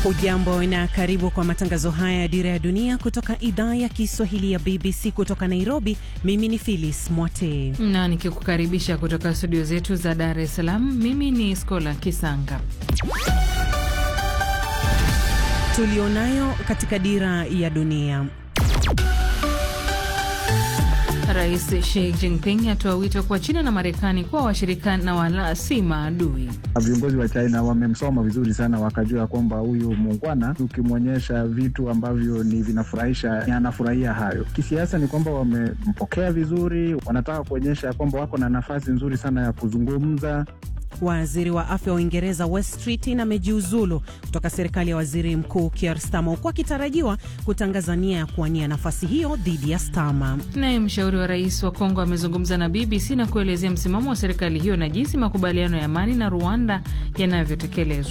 Hujambo na karibu kwa matangazo haya ya Dira ya Dunia kutoka idhaa ya Kiswahili ya BBC kutoka Nairobi. Mimi ni Phyllis Mwote na nikikukaribisha kutoka studio zetu za Dar es Salaam. Mimi ni Skola Kisanga. Tulionayo katika Dira ya Dunia. Rais Xi Jinping atoa wito kwa China na Marekani kuwa washirika na wala si maadui. Viongozi wa China wamemsoma vizuri sana, wakajua kwamba huyu muungwana, ukimwonyesha vitu ambavyo ni vinafurahisha, anafurahia hayo. Kisiasa ni kwamba wamempokea vizuri, wanataka kuonyesha kwamba wako na nafasi nzuri sana ya kuzungumza. Waziri wa afya wa Uingereza Wes Streeting amejiuzulu kutoka serikali ya waziri mkuu Keir Starmer huku akitarajiwa kutangaza nia ya kuwania nafasi hiyo dhidi ya Starmer. Naye mshauri wa rais wa Kongo amezungumza na BBC na kuelezea msimamo wa serikali hiyo na jinsi makubaliano ya amani na Rwanda yanavyotekelezwa.